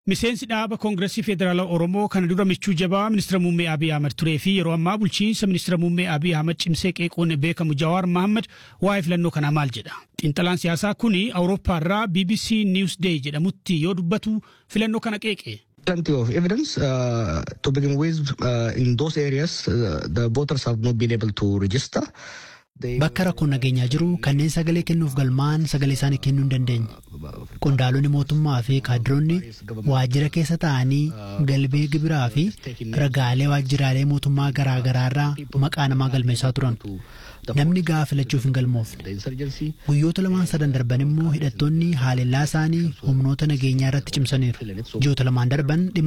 Miseensi dhaaba Koongireesii Federaalaa Oromoo kana dura michuu jabaa ministeera muummee Abiy Ahmed turee fi yeroo ammaa bulchiinsa ministeera muummee Abiy Ahmed cimsee qeequun beekamu Jawaar Mohaammed waa'ee filannoo kanaa maal jedha? Xiinxalaan siyaasaa kuni Awurooppaarraa BBC Newsday jedhamutti yoo dubbatu filannoo kana qeeqe. plenty of evidence. Uh, to begin with, uh, in those areas, uh, the voters have not been able to register. Bakka rakkoon nageenyaa jiru kanneen sagalee kennuuf galmaa'an sagalee isaanii kennuu hin dandeenye. Qondaalonni mootummaa fi kaadiroonni waajjira keessa taa'anii galmee gibiraa fi ragaalee waajjiraalee mootummaa garaa garaarraa maqaa namaa galmeessaa turan. Namni gahaa filachuuf hin galmoofne. Guyyoota lamaan sadan darban immoo hidhattoonni haalellaa isaanii humnoota nageenyaa irratti cimsaniiru. Ji'oota lamaan darban dhimma